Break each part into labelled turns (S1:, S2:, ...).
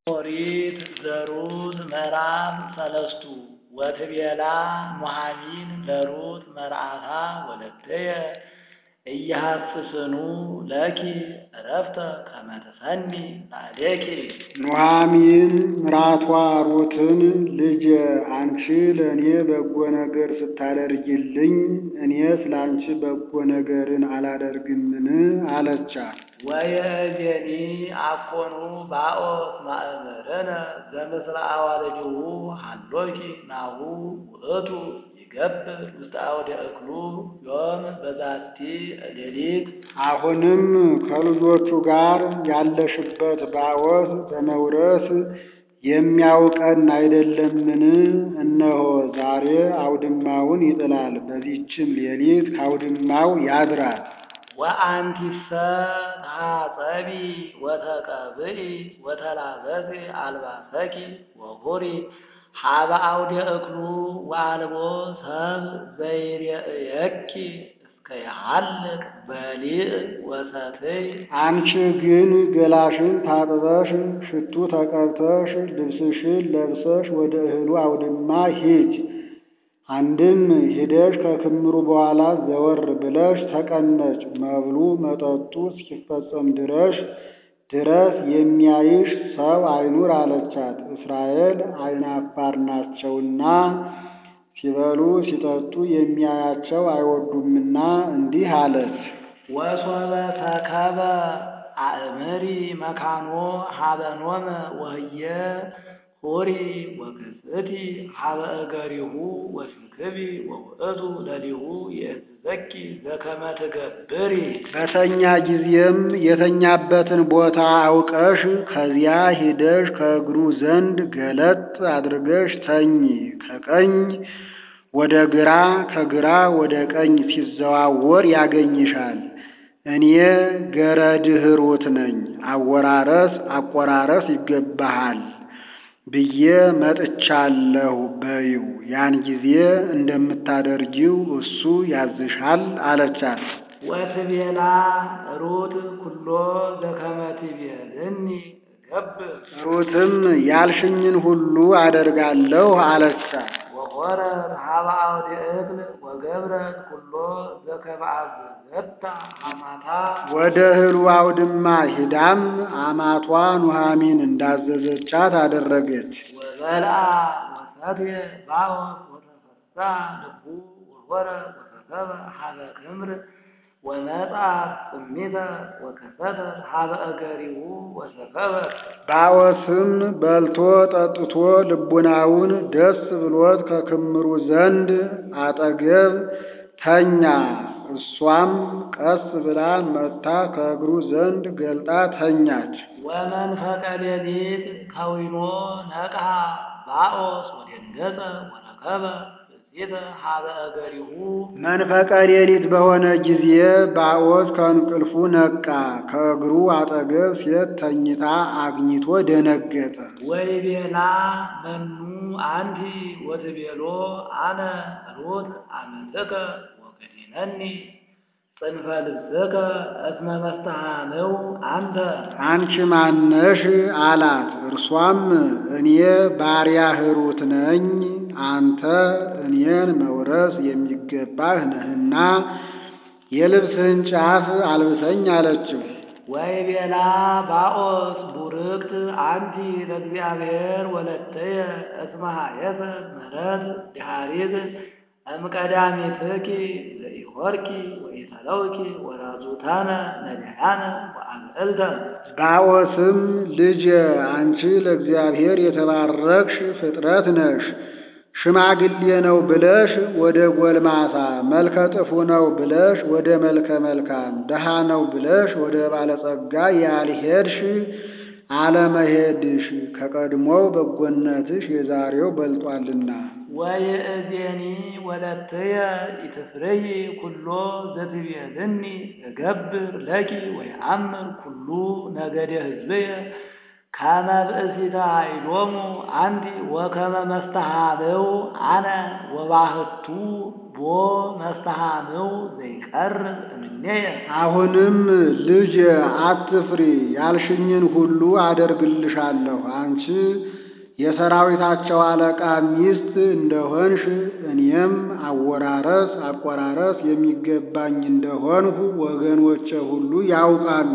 S1: ኦሪት ዘሩት ምዕራፍ ሰለስቱ ወትቤላ ኑኃሚን ለሩት መርዓታ ወለደየ ኢያሐስስኑ ለኪ ዕረፍተ ከመ ትሰኒ ላዕሌኪ።
S2: ኑኃሚን ምራቷ ሩትን ልጄ አንቺ ለእኔ በጎ ነገር ስታደርጊልኝ እኔስ ለአንቺ በጎ ነገርን አላደርግምን? አለቻት።
S1: ወየእዜኒ አኮኑ ባኦስ ማእምርነ ዘምስለ አዋልድሁ ሀሎኪ ናሁ ውእቱ ይገብር ውስተ አውደ እክሉ ዮም በዛቲ ሌሊት።
S2: አሁንም ከልጆቹ ጋር ያለሽበት ባኦስ በመውረስ የሚያውቀን አይደለምን? እነሆ ዛሬ አውድማውን ይጥላል፣ በዚችም ሌሊት ከአውድማው ያድራል።
S1: ወአንቲሰ ተሐጸቢ ወተቀብኢ ወተላበሲ አልባሰኪ ወሁሪ ሀበ አውደ እክሉ ወአልቦ ሰብ ዘይሬእየኪ እስከ ይሃልቅ በሊዕ ወሰትይ።
S2: አንቺ ግን ገላሽን ታጥበሽ ሽቱ ተቀብተሽ ልብስሽን ለብሰሽ ወደ እህሉ አውድማ ሂጅ። አንድም ሂደሽ ከክምሩ በኋላ ዘወር ብለሽ ተቀመጭ። መብሉ መጠጡ እስኪፈጸም ድረሽ ድረስ የሚያይሽ ሰው አይኑር አለቻት። እስራኤል ዓይናፋር ናቸውና ሲበሉ ሲጠጡ የሚያያቸው አይወዱምና እንዲህ አለች።
S1: ወሶበ ተከበ አእምሪ መካኖ ሀበኖመ ወህየ ሆሪ ወክስእቲ ሀበ እገሪሁ ወስንክቢ ወውእቱ ለሊሁ የእዝዘኪ ዘከመ ትገብሪ።
S2: በተኛ ጊዜም የተኛበትን ቦታ አውቀሽ ከዚያ ሂደሽ ከእግሩ ዘንድ ገለጥ አድርገሽ ተኚ። ከቀኝ ወደ ግራ ከግራ ወደ ቀኝ ሲዘዋወር ያገኝሻል። እኔ ገረድህ ሩት ነኝ፣ አወራረስ አቆራረስ ይገባሃል ብዬ መጥቻለሁ በይው። ያን ጊዜ እንደምታደርጊው እሱ ያዝሻል አለቻት።
S1: ወትቤላ ሩት ኩሎ ዘከመ ትቤልኒ እገብር።
S2: ሩትም ያልሽኝን ሁሉ አደርጋለሁ አለቻት።
S1: ወሖረት ሀበ አውደ እክል ወገብረት ኩሎ ዘከመ አዘዘታ ሐማታ።
S2: ወደ እህሉ አውድማ ሂዳም አማቷ ኑኃሚን እንዳዘዘቻት አደረገች።
S1: ወበልዓ ወሰትየ ባኦስ ወተፈሳ ልቡ ወሖረ ወተሰበ ሀበ ክምር ወመጻ ጽሚተ ወከሰተ ሀበ እገሪሁ ወሰከበ።
S2: ባኦስም በልቶ ጠጥቶ ልቡናውን ደስ ብሎት ከክምሩ ዘንድ አጠገብ ተኛ። እሷም ቀስ ብላ መጥታ ከእግሩ ዘንድ ገልጣ ተኛች።
S1: ወመንፈቀ ሌሊት ከዊኖ ነቅሐ ባኦስ ወደንገጸ ወረከበ ብእሲተ ሀበ እገሪሁ።
S2: መንፈቀ ሌሊት በሆነ ጊዜ ባኦስ ከእንቅልፉ ነቃ። ከእግሩ አጠገብ ሴት ተኝታ አግኝቶ ደነገጠ።
S1: ወይቤላ መኑ አንቲ ወትቤሎ አነ ሩት አመልከ ወገዲነኒ ጽንፈ ልብስከ እስመ መስተሃንው አንተ።
S2: አንቺ ማነሽ አላት። እርሷም እኔ ባሪያህ ሩት ነኝ፣ አንተ እኔን መውረስ የሚገባህ ነህና የልብስህን ጫፍ አልብሰኝ አለችው።
S1: ወይቤላ ባኦስ ቡርክት አንቲ ለእግዚአብሔር ወለተየ እስመ ሀየሰ ምሕረት ድኃሪት እምቀዳሚትኪ ዘኢሖርኪ ወኢተለውኪ ወራዙታነ ነዳያነ ወአብዕልተ።
S2: ባኦስም ልጄ አንቺ ለእግዚአብሔር የተባረክሽ ፍጥረት ነሽ። ሽማግሌ ነው ብለሽ ወደ ጎልማሳ፣ መልከ ጥፉ ነው ብለሽ ወደ መልከ መልካም፣ ድሃ ነው ብለሽ ወደ ባለጸጋ ያልሄድሽ አለመሄድሽ ከቀድሞው በጎነትሽ የዛሬው በልጧልና።
S1: ወይእዜኒ ወለትየ ኢትፍርይ ኩሎ ዘትቤልኒ እገብር ለኪ ወየአምር ኩሉ ነገደ ሕዝብየ ከመ ብእሲተ ኃይሎሙ አንቲ ወከመ መስተሃብው አነ ወባህቱ ቦ መስተሃምው ዘይቀርብ እምኔየ
S2: አሁንም ልጅ አትፍሪ፣ ያልሽኝን ሁሉ አደርግልሻለሁ። አንቺ የሰራዊታቸው አለቃ ሚስት እንደሆንሽ እኔም አወራረስ አቆራረስ የሚገባኝ እንደሆንሁ ወገኖቼ ሁሉ ያውቃሉ።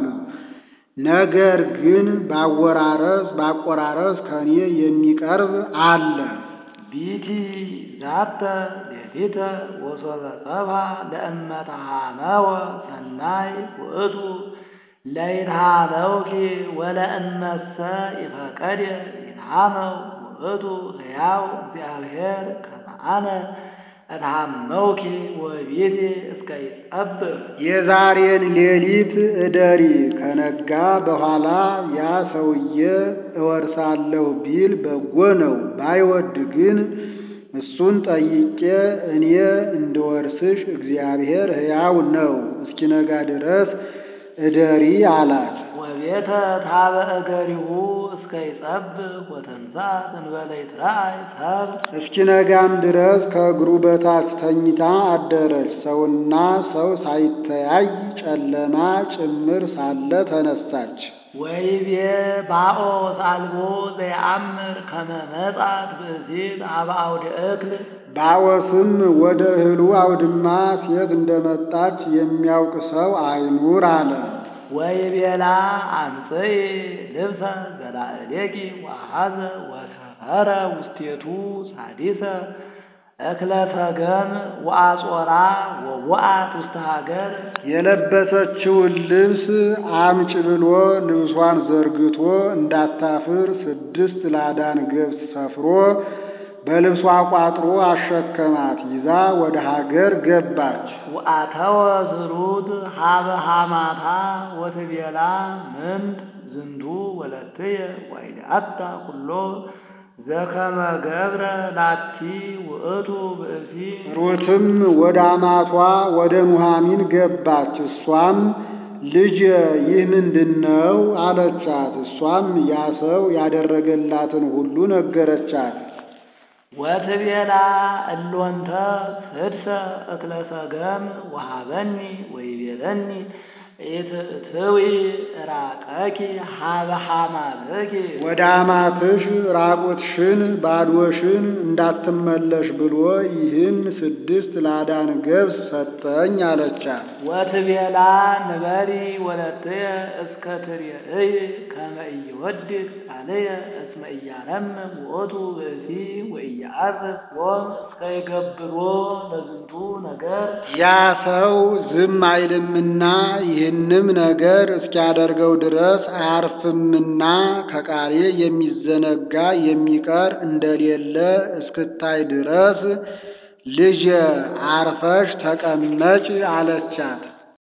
S2: ነገር ግን ባወራረስ ባቆራረስ ከኔ የሚቀርብ አለ።
S1: ቢቲ ዛተ ሌሊተ ወሶበ ጸብሐ ለእመተሃመወ ሰናይ ውእቱ ለይትሃመውኪ ወለእመሰ ይፈቀድ ይትሃመው ውእቱ ሕያው እግዚአብሔር ከመ አነ እትሃመውኪ ወቤቴ እስከ ይጸብብ
S2: የዛሬን ሌሊት እደሪ፣ ከነጋ በኋላ ያ ሰውዬ እወርሳለሁ ቢል በጎ ነው። ባይወድ ግን እሱን ጠይቄ እኔ እንድወርስሽ እግዚአብሔር ሕያው ነው፣ እስኪነጋ ድረስ እደሪ አላት።
S1: ወቤተ ታበ እገሪሁ እስከ ይጸብብ ወተንሣእ እንበለ ይትረአይ ሰብእ
S2: እስኪነጋም ድረስ ከእግሩ በታች ተኝታ አደረች። ሰውና ሰው ሳይተያይ ጨለማ ጭምር ሳለ ተነሳች።
S1: ወይቤ ባኦስ አልቦ ዘየአምር ከመ መጻት ብእሲት አበ አውደ እክል
S2: ባኦስም ወደ እህሉ አውድማ ሴት እንደመጣች የሚያውቅ ሰው አይኑር አለ።
S1: ወይቤላ አምጽኢ ልብሰ ዘላዕሌኪ ወአኀዘ ወሰፈረ ውስቴቱ ሳዲሰ እክለ ፈገም ወአጾራ ወወአት ውስተ ሀገር
S2: የለበሰችውን ልብስ አምጭ ብሎ ልብሷን ዘርግቶ እንዳታፍር ስድስት ላዳን ገብስ ሰፍሮ በልብሷ ቋጥሮ አሸከማት። ይዛ ወደ ሀገር ገባች።
S1: ወአተወ ዝሩት ሀበ ሐማታ ወትቤላ ምንት ዝንቱ ወለትየ ወይድአታ ኩሎ ዘከመ ገብረ ላቲ ውእቱ ብእሲ
S2: ሩትም ወደ አማቷ ወደ ኑሃሚን ገባች። እሷም ልጅ ይህ ምንድን ነው አለቻት። እሷም ያ ሰው ያደረገላትን ሁሉ ነገረቻት።
S1: ወትቤላ እሎንተ ስድሰ እክለ ሰገም ወሃበኒ ወይቤለኒ ኢትእትዊ ራቀኪ ሀበ ሐማብኪ
S2: ወደ አማትሽ ራቁትሽን ባዶሽን እንዳትመለሽ ብሎ ይህን ስድስት ላዳን ገብስ ሰጠኝ አለቻት።
S1: ወትቤላ ንበሪ ወለትየ እስከ ትርእይ ከመ ኢይወድቅ ቃልየ እስመ ኢያረምም ውእቱ ብእሲ ወኢያዕርፍ ዮም እስከ ይገብሮ ለዝንቱ ነገር
S2: ያ ሰው ዝም አይልምና ይህንም ነገር እስኪያደርገው ድረስ አያርፍምና ከቃሌ የሚዘነጋ የሚቀር እንደሌለ እስክታይ ድረስ ልጄ አርፈሽ ተቀመጭ አለቻት።